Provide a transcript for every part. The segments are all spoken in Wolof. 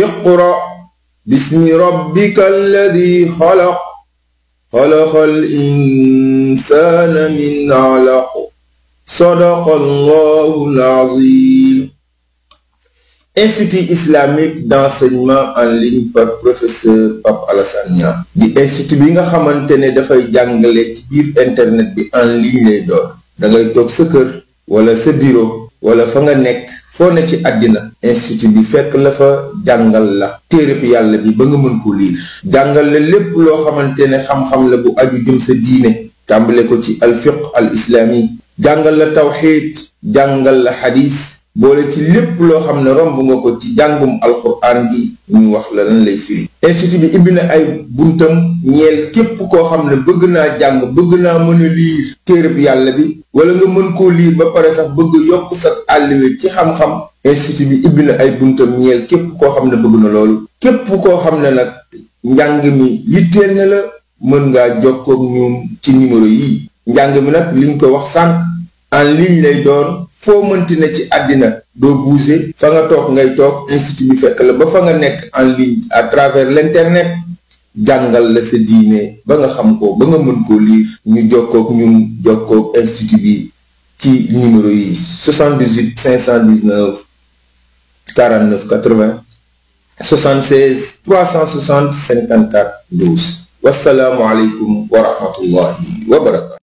اقرأ باسم ربك الذي خلق خلق الإنسان من علق صدق الله العظيم Institut islamique d'enseignement en ligne par professeur Pape Alassane Niang di institut bi nga xamante ne dafay jàngale ci biir internet bi en ligne lay doon da ngay toog sa kër wala sa bureau wala fa nga nekk foo ne ci àddina institut bi fekk la fa jàngal la téereb yàlla bi ba nga mën ko liir jàngal la lépp loo xamante ne xam-xam la bu aju jëm sa diine tàmbale ko ci alfiq al islami jàngal la tawxiid jàngal la xadis boole ci lépp loo xam ne romb nga ko ci jàngum alxuraan gi ñu wax la lan lay firi institut bi ibbi na ay buntam ñeel képp koo xam ne bëgg naa jàng bëgg naa mën a liir téereb yàlla bi wala nga mën koo liir ba pare sax bëgg yokk sa àlliwe ci xam-xam institut bi ibbi na ay buntam ñeel képp koo xam ne bëgg na loolu képp koo xam ne nag njàng mi yitteel na la mën ngaa jokkook ñoom ci numéro yi njàng mi nag liñ ko wax sànq en ligne lay doon foo mënti ne ci àddina doo bouger fa nga toog ngay toog institut bi fekk la ba fa nga nekk en ligne à travers l'internet jàngal la sa diine ba nga xam ko ba nga mën koo lire ñu jokkook ñun jokkook institut bi ci numéro yi 78 519 49 80 76 360 54 12 wasalaamualeykum wa rahmatullahi wa barakatu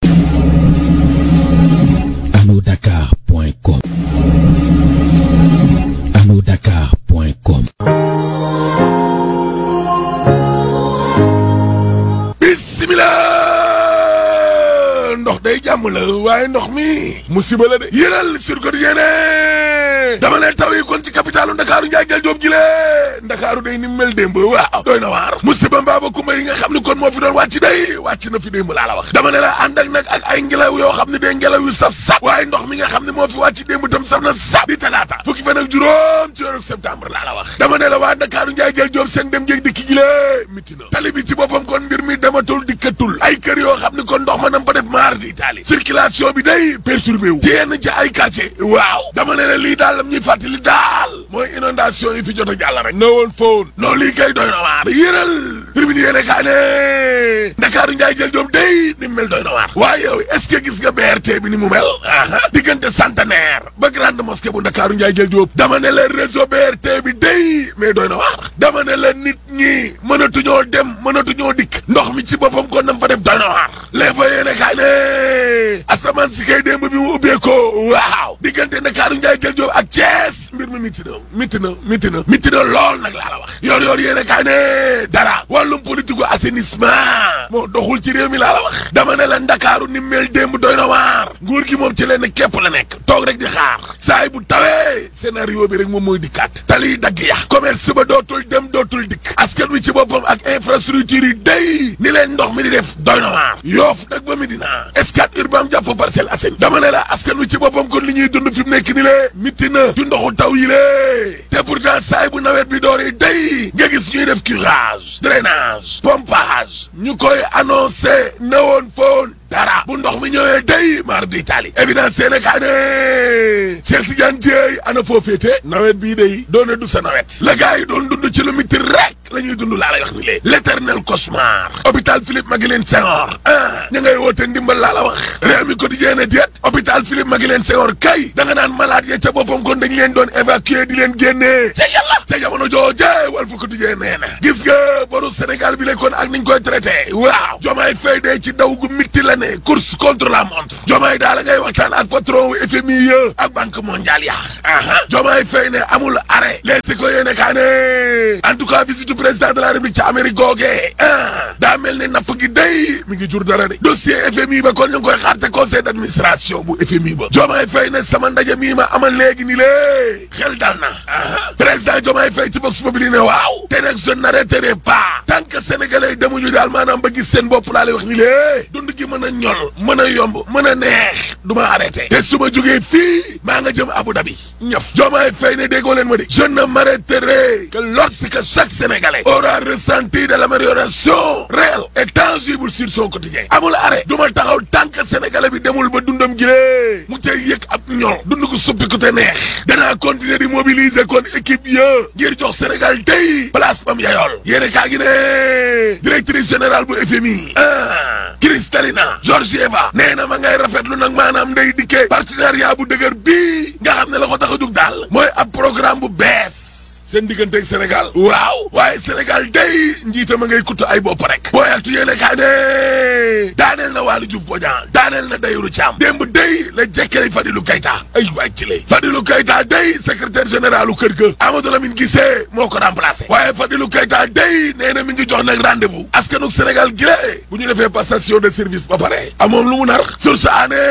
anodakar.com anodakar.com bismillah ndox day jàmm la waaye ndox mi musiba la de yéral sur quotidien ne dama leen taw yi kon ci capitalu ndakaaru njaay jël joob ji le ndakaaru day ni mel démb waaw doy na waar musiba mbaaba kumba yi nga xam ni kon moo fi doon wàcc day wàcc na fi démb laa la wax dama ne la ànd ak nag ak ay ngelaw yoo xam ne day ngelaw yu saf saf waaye ndox mi nga xam ne moo fi wàcc démb tam saf na saf di talaata fukki fan ak juróom ci weeru septembre laa la wax dama ne la waa ndakaaru njaay jël joob seen dem jéeg dikki gi le miti na tali bi ci boppam kon mbir mi dematul dikkatul ay kër yoo xam ne kon ndox ma nam fa def maar di taali circulation bi day perturbé wu ci yenn ci ay quartier waaw dama ne la lii daal lam ñuy fàttali daal mooy inondation yi fi jot a jàll rek na woon foon non lii kay doy na waar yéral tribune yéene kaa ne ndakaaru njaay jël joob day ni mu mel doy na waar waaye yow est-ce que gis nga BRT bi ni mu mel aha diggante centenaire ba grande mosquée bu ndakaaru njaay jël joob dama ne la réseau BRT bi day mais doy na waar dama ne la nit ñi mënatuñoo dem mënatuñoo dikk ndox mi ci boppam kon nam fa def doy na waar les fa yéene kaay ne asamaan si kay démb bi mu ubbee ko waaw diggante ndakaaru njaay jël joob ak Thiès mbir mi miti na miti na miti na miti na lool nag laa la wax yoor yoor yéene kaay ne dara wàllum politique assainissement moo doxul ci réew mi laa la wax dama ne la ndakaaru ni mel démb doy na waar nguur gi moom ci leen képp la nekk toog rek di xaar saay bu tawee scénario bi rek moom mooy dikkaat tali dagg ya commerce ba dootul dem dootul dikk askan wi ci boppam ak infrastructure yi day ni leen ndox mi di def doy na waar yoof nag ba Medina Scat Urbam jàpp Parcelles Assainies dama ne la askan wi ci boppam kon li ñuy dund fi mu nekk ni lee mitti na ci ndoxu taw yi lee te pourtant saay bu nawet bi dooree day nga gis ñuy def curage drainage pompage ñu koy annoncé na woon foon dara bu ndox mi ñëwee day mar di tali évidence Sénégal ne Cheikh Tidiane Dieye ana foo féete nawet bii day doone du sa nawet la gars yi doon dund ci lu mitti rek la ñuy dund laa lay wax ni lee l'éternel cauchemar hôpital Philippe Maguilène Senghor ah ña ngay woote ndimbal laa la wax réew mi quotidien ne déet hôpital Philippe Maguilène Senghor kay da nga naan malade ya ca boppam kon dañ leen doon évacuer di leen génnee ca yàlla ca jamono jooje Walf Quotidien nee na gis nga boru Sénégal bi le kon ak niñ koy traité waaw jomaay fay dee ci daw gu mitti la ne course contre la montre jomaay daal la ngay waxtaan ak patron wu FMI ya ak banque mondiale ya aha jomaay fay ne amul arrêt les si ko yéene kaa ne en tout cas visite président de la république ca Amérique googee ah daa mel ne napp gi day mi ngi jur dara de dossier FMI ba kon ñu ngi koy xaar te conseil d'administration bu FMI ba jomaay fay ne sama ndaje mii ma amal léegi ni lée xel dal na aha président jomaay fay ci box populi ne waaw te nag je n'arrêterai pas tant que sénégalais demuñu daal maanaam ba gis seen bopp laa lay wax ni lée dund gi mën a ñol mën a yomb mën a neex du ma arrêté te su ma jógee fii maa nga jëm Abu Dhabi ñëf Diomaye Faye ne déggoo leen ma de je ne m'arrêterai que lorsque chaque sénégalais aura ressenti de l'amélioration réelle et tangible sur son quotidien amul arrêt du ma taxaw tant que sénégalais bi demul ba dundam gilee mu cay yëg ab ñol dund ko suppi ko te neex danaa continuer di mobiliser kon équipe ya ngir jox Sénégal tey place bam yayool yéene kaa gi ne directrice générale bu FMI ah Kristalina Georgieva nee na ma ngay rafetlu nag maanaam ndey dikkee partenariat bu dëgër bii nga xam ne la ko tax a jug daal mooy ab programme bu bees seen digganteeg Sénégal waaw waaye Sénégal day njiitama ngay kutt ay bopp rek booy aktu yéene kaa ne daaneel na Waly Diouf Bodiang daaneel na Dayru Thiam démb day la jekkale Fadilou Keita ay waay ci lay Fadilou Keita day secrétaire général u kër ga Amadou Lamine Guissé moo ko remplacé waaye Fadilou Keita day nee na mi ngi jox nag rendez-vous askanu Sénégal gi bu ñu defee passation de service ba pare amoon lu mu nar source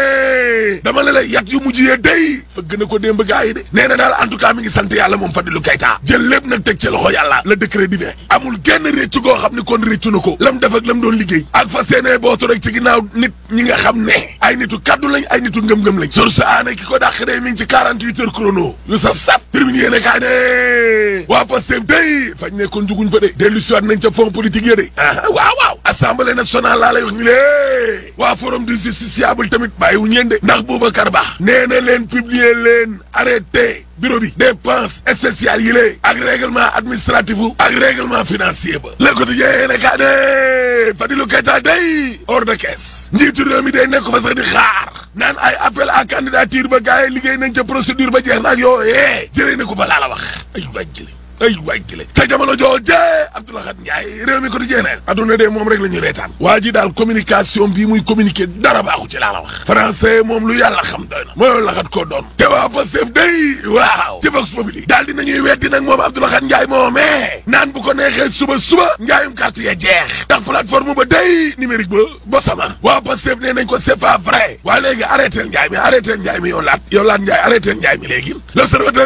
ané dama la lay yat yu mujjee day fa gën a ko démb gaa yi de nee na daal en tout cas mi ngi sant yàlla moom Fadilou Keita jël lépp nag teg ci loxo yàlla le décret divin amul genn réccu goo xam ni kon réccu na ko lam def ak lam doon liggéey ak fa seenee bootu rek ci ginnaaw nit ñi nga xam ne ay nitu kaddu lañ ay nitu ngëm-ngëm lañ source ané ki ko dàq day mi ngi ci 48 heures chrono yu saf sap termine yéene kaa ne waa Pastef day fañ ne kon juguñ fa de dellu siwaat nañ ca fond politique ya de ah waaw waaw assemblée nationale laa lay wax ñu lée waa forum du justiciable tamit bàyyiwuñ leen de ndax Boubacar Ba nee na leen publier leen arrêté bureau bi dépense spéciale yi lée ak règlement administratif ak règlement financier ba le quotidien yéene kaa ne Fadilou Keita day hors de caisse njiitu réew mi day nekk fa sax di xaar naan ay appel à candidature ba gars yi liggéey nañ ca procédure ba jeex na ak yoo yee jëlee na ko ba laa la wax ay waay jële ay waay jële ca jamono jooje Abdoulaye Khat Ndiaye réew mi quotidien ne adduna de moom rek la ñuy reetaan waa ji daal communication bii muy communiquer dara baaxu ci laa la wax français moom lu yàlla xam doy na mooy laxat koo doon te waa Pastef day waaw ci Vox Populi daal di nañuy weddi nag moom Abdoulaye Khat Ndiaye moomee naan bu ko neexee suba suba njaayum carte ya jeex ndax plateforme ba day numérique ba ba sama waa Pastef nee nañ ko c'est pas vrai waa léegi arrêté njaay mi arrêté njaay mi yow laat yow laat njaay arrêté njaay mi léegi l'observateur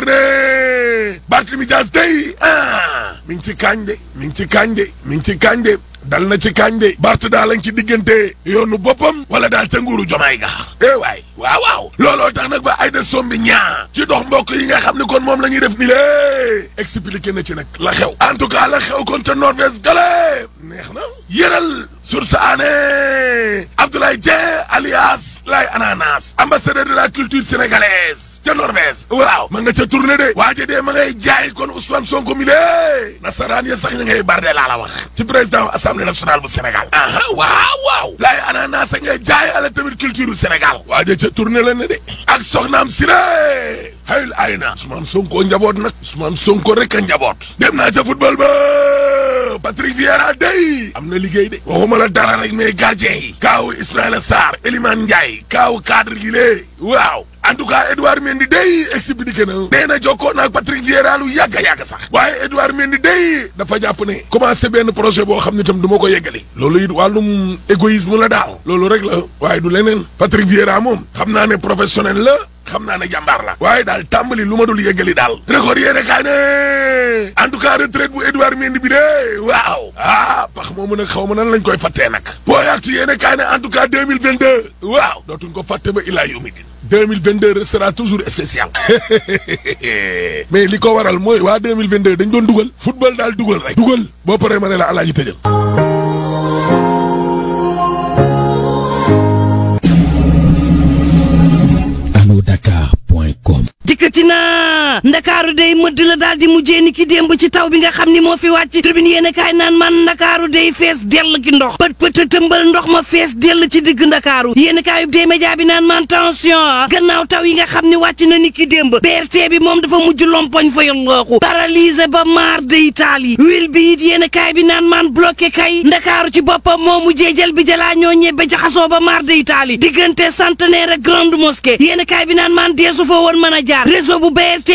ne Barthélémy Dias day ah mi ngi ci kaañ de mi ngi ci kaañ de mi ngi ci kaañ de dal na ci kaañ de Bart daal lañ ci diggante yoonu boppam wala daal ca nguuru jomaay ga eh waay waaw waaw looloo tax nag ba ay de sombi ñaa ci dox mbokk yi nga xam ne kon moom la ñuy def ni lée expliqué na ci nag la xew en tout cas la xew kon ca Norvège gale neex na yëral source aané Abdoulaye Dieng alias Laye Ananas ambassadeur de la culture sénégalaise ca Norvège waaw ma nga ca tournée de waaje dee ma ngay jaay kon Ousmane Sonko mi lée nasaraan ya sax ña ngay barde laa la wax ci président assemblée nationale bu Sénégal aha waaw waaw Laye Ananas a ngay jaay ala tamit culture du Sénégal waaje ca tournée la ne de ak soxnaam si ne hayul ay na Ousmane Sonko njaboot nag Ousmane Sonko rek a njaboot dem naa ca football ba Patrick Vieira day am na liggéey de waxuma la dara rek mais gardien yi kaaw Ismaïla Sarr Elimane Ndiaye kaaw cadre yi lée waaw en tout cas Edouard Mendy day expliqué na nee na jokkoo naag Patrick Vieira lu yàgg a yàgg sax waaye Edouard Mendy day dafa jàpp ne commencé benn projet boo xam ne tam du ma ko yeggali loolu it wàllum égoïsme la daal loolu rek la waaye du leneen Patrick Vieira moom xam naa ne professionnel la xam naa ne jàmbaar la waaye daal tàmbali lu ma dul yeggali daal record yéene kaay ne en tout cas retraite bu Edouard Mendy bi de waaw ah pax moomu nag xaw ma nan lañ koy fàttee nag booy actu yéene kaay ne en tout cas 2022 waaw dootuñ ko fàtte ba ilaa yawmi din 2022 restera toujours spécial mais li ko waral mooy waa 2022 dañ doon dugal football daal dugal rek dugal boo paree ma ne la alaaji tëjal Dakar.com dikkati naa ndakaaru day mëdd la daal di mujjee ni ki démb ci taw bi nga xam ni moo fi wàcc tribune yéen a kaay naan man ndakaaru day fees dell ki ndox pët pët tëmbal ndox ma fees dell ci digg ndakaaru yéen a kaayub dee média bi naan man tension gannaaw taw yi nga xam ni wàcc na ni ki démb BRT bi moom dafa mujj lompoñ fa yallooxu paralysé ba maar de Italie wil bi it yéen a kaay bi naan man bloqué kay ndakaaru ci boppam moo mujjee jël bi jalaa ñoo ñebbe jaxasoo ba maar de Italie diggante centenaire ak grande mosquée yéen a kaay bi naan man deesu fa woon mën a jaar réseau bu BRT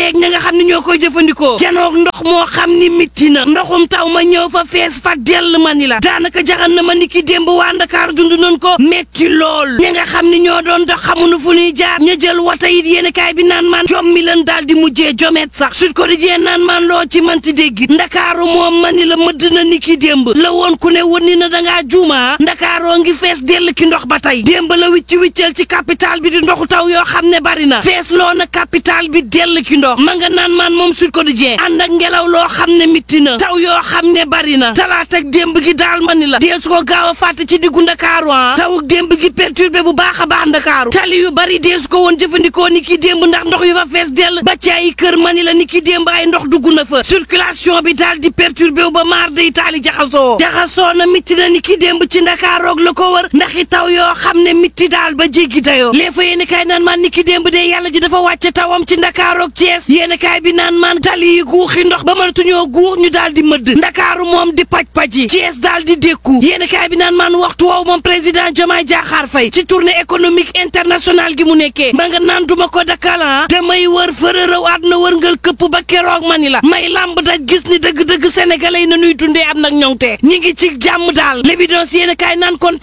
yeeg ña nga xam ne ñoo koy jëfandikoo janoog ndox moo xam ni mitti na ndoxum taw ma ñëw fa fees fa dell ma ni la daanaka jaxan na ma ni ki démb waa Ndakaar dund nañ ko metti lool ña nga xam ni ñoo doon dox xamuñu fu ñuy jaar ña jël wata it yéen kaay bi naan maan jom mi leen daal di mujjee jomet sax Sud Quotidien naan maan loo ci manti dégg ndakaaru moom ma ni la mëdd na ni ki démb la woon ku ne wën ni na dangaa juuma ndakaaroo ngi fees dell ki ndox ba tey démb la wicci wiccal ci capital bi di ndoxu taw yoo xam ne bari na fees loo na capital bi dell ki ndox ma nga naan maan moom Sud Quotidien ànd ak ngelaw loo xam ne mitti na taw yoo xam ne bari na talaata ak démb gi daal ma ni la dee su ko gaaw a fàtte ci diggu ndakaaru ah taw ak démb gi perturbé bu baax a baax ndakaaru tali yu bari dee su ko woon jëfandikoo ni ki démb ndax ndox yu fa fees dell ba ci ay kër ma ni la ni ki démb ay ndox dugg na fa circulation bi daal di perturbé wu ba maar day taali jaxasoo jaxasoo na mitti na ni ki démb ci ndakaaroog la ko wër ndax i taw yoo xam ne mitti daal ba jéggi dayoo lee fa yéen kaay naan maan ni ki démb de yàlla ji dafa wàcce tawam ci ndakaaroog Thiès yéen kaay bi naan maan tali yi guuxi ndox ba mënatuñoo guux ñu daal di mëdd ndakaaru moom di paj-paj yi Thiès daal di dékku yéen kaay bi naan maan waxtu woowu moom président Diomaye Diakhar Faye ci tournée économique internationale gi mu nekkee ma nga naan duma ko dakala damay wër fërërëw àdduna wërngal këpp ba keroog ma ni la may làmb daj gis ni dëgg-dëgg sénégalais yi na nuy dundee am nag ñoŋte ñi ngi ci jàmm daal l'évidence yéen kaay naan kon